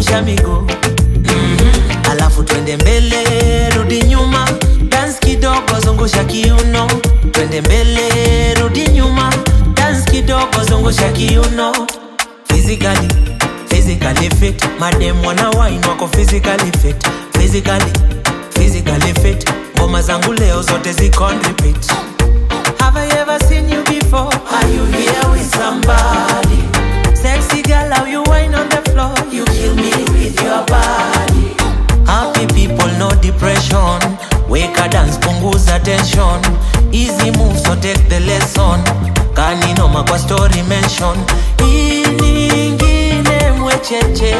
zungusha miguu mm-hmm. alafu twende mbele rudi nyuma dance kidogo zungusha kiuno twende mbele rudi nyuma dance kidogo zungusha kiuno physically physically fit madem wana wine wako physically fit physically physically fit ngoma zangu leo zote ziko on repeat Have I ever seen you before? Are you here with somebody? Sexy girl, how you wine on the floor? You kill me with your body. Happy people, no depression. Wake a dance, punguza tension. Easy move, so take the lesson. Kaninoma kwa story mention. Hii nyingine mwecheche.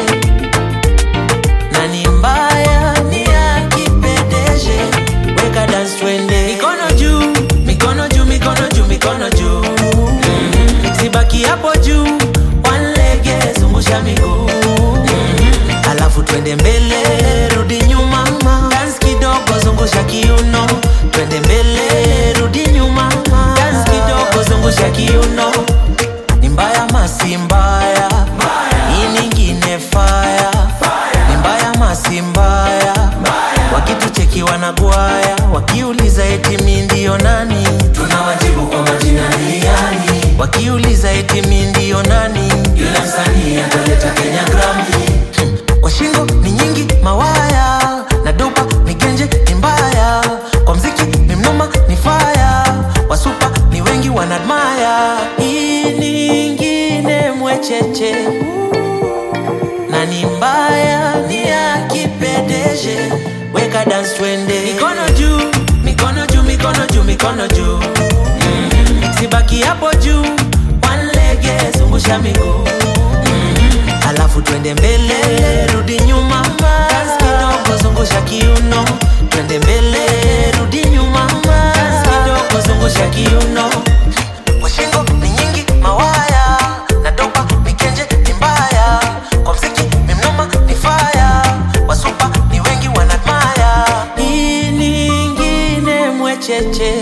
Na ni mbaya ni ya kipedeje. Weka dance twende. Mikono juu, mikono juu, mikono juu, mikono juu. Mhm. Sibaki hapo juu. One leg, zungusha miguu. Mhm. Alafu twende mbele, rudi nyuma. Dance kidogo, zungusha kiuno. Twende mbele, rudi nyuma. Dance kidogo, zungusha kiuno. Ni mbaya masi mbaya. Hii nyingine fire. Ni mbaya masi mbaya. Wakitucheki wanagwaya, wakiuliza eti mi ndio nani, tunawajibu kwa majina ni yani. Wakiuliza eti mi ndio nani, yule msanii ataleta Kenya Grammy. Hmm. Kwa shingo ni nyingi mawaya, na dopa ni genje ni mbaya. Kwa mziki ni mnoma ni faya, wasupa ni wengi wanadmaya. Hii nyingine mwecheche na ni mbaya ni ya kipedeje weka dance twende mikono juu mikono juu mikono juu mikono juu mm-hmm. sibaki hapo juu one leg zungusha miguu mm-hmm. alafu twende mbele rudi nyuma dance kidogo zungusha kiuno twende mbele rudi nyuma dance kidogo zungusha kiuno kwa shingo ni nyingi mawaya na dopa mikenje ni mbaya kwa mziki ni mnoma ni faya wasupa ni wengi wanadmaya hii nyingine mwecheche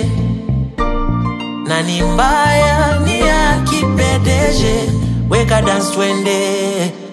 na ni mbaya ni ya kipedeje weka dance twende